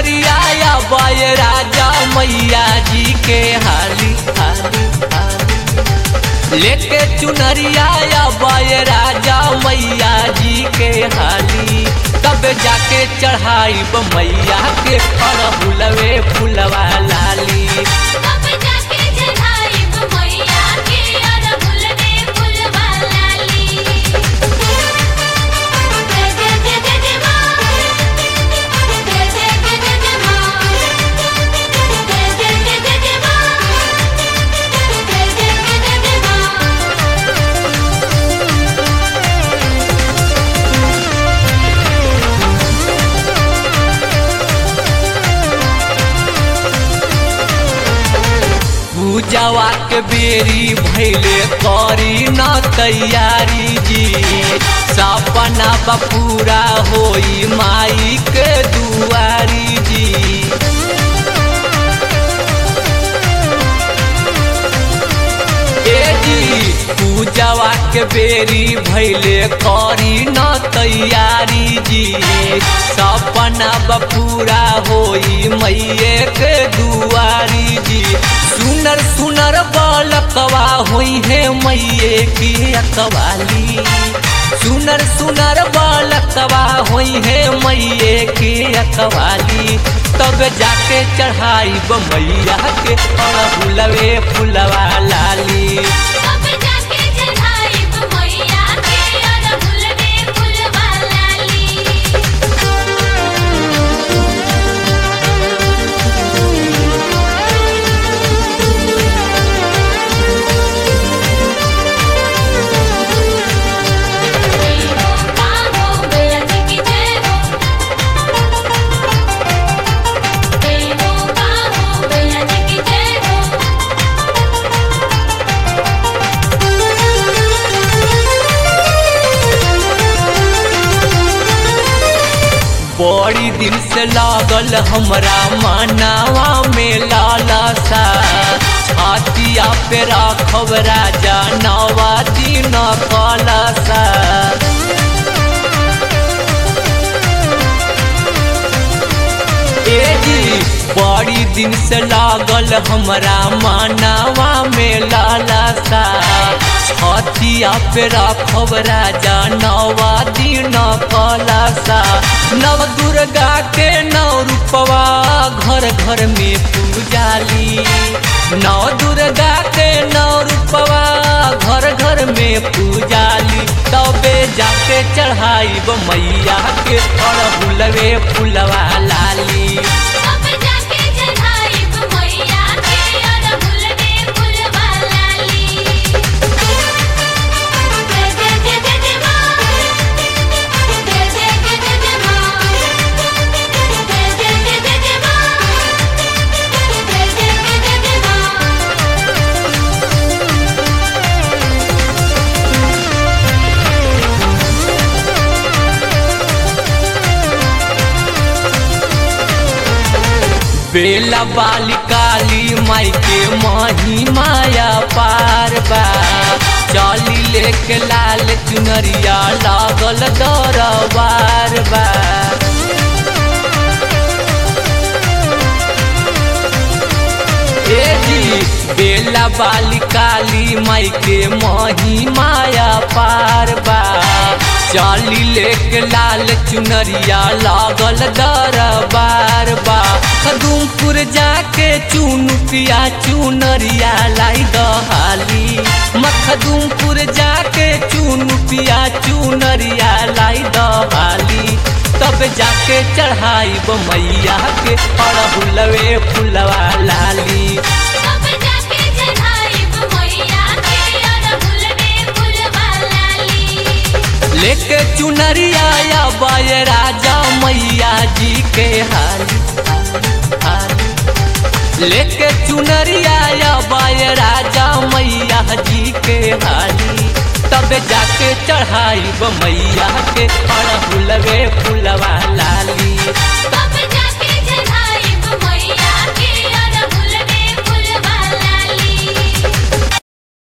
चुनरिया या बाय राजा मैया जी के हाली हाली हाली लेके चुनरिया या बाय राजा मैया जी के हाली तब जाके चढ़ाई मैया के फुलवे फुलवा लाली अब जाके चढ़ाई मैया के अरहुल में फुलवा लाली जय जय जय जय जय माँ जय जय जय जय जय माँ जय जय जय जय जय माँ जय जय जय जय जय माँ पूजावा के बेरी भैले करी न तैयारी जी सपना बपूरा होई माई के दुआरी जी ए जी पूजावा के बेरी भैले करी न तैयारी जी सपना बपूरा होई मैये के दुआरी जी सुनर सुनर बालकवा होई है मैये की अकवाली सुनर सुनर बालकवा होई है मैये की अकवाली तब जाके चढ़ाई मैया के फुलवे फुलवा लाली अब जाके चढ़ाई मैया के अरहुल में फुलवा लाली जय हो काहो मैया जी की जय हो जय हो काहो मैया जी की जय हो बड़ी दिन से लागल हमरा मानावा में लालसा छातिया पे राखब राजा नवा दिन कलसा ए जी बड़ी दिन से लागल हमरा मानावा में लालसा छतिया पे राखब राजा नवा दिन कलसा नव दुर्गा के नव रूपवा घर घर में पूजाली नव दुर्गा के नव रूपवा घर घर में पूजाली तबे जाके चढ़ाई मैया के अड़हुलवे फुलवा लाली अब जाके चढ़ाई मैया के अरहुल में फुलवा लाली जय जय जय जय जय माँ जय जय जय जय जय माँ जय जय जय जय जय माँ जय जय जय जय जय माँ बेला बाली काली माई के माही माया पार बा चली लेके लाल चुनरिया लागल दरबार बा ए जी बेला बाली काली माई के माही माया पार बा चाली लेके लाल चुनरिया लागल दरबार बा खदुमपुर जाके चुन पिया चुनरिया लाई दहाली मखदुमपुर जाके चुन पिया चुनरिया लाई दहाली तब जाके चढ़ाई मैया के अड़हुलवे फुलवा लाली अब जाके चढ़ाई मैया के अरहुल में फुलवा लाली लेके चुनरिया या बाय राजा मैया जी के हाली हाली लेके चुनरिया या बाय राजा मैया जी के हाली तब जाके चढ़ाई मैया के अड़हुलवे फुलवा लाली अब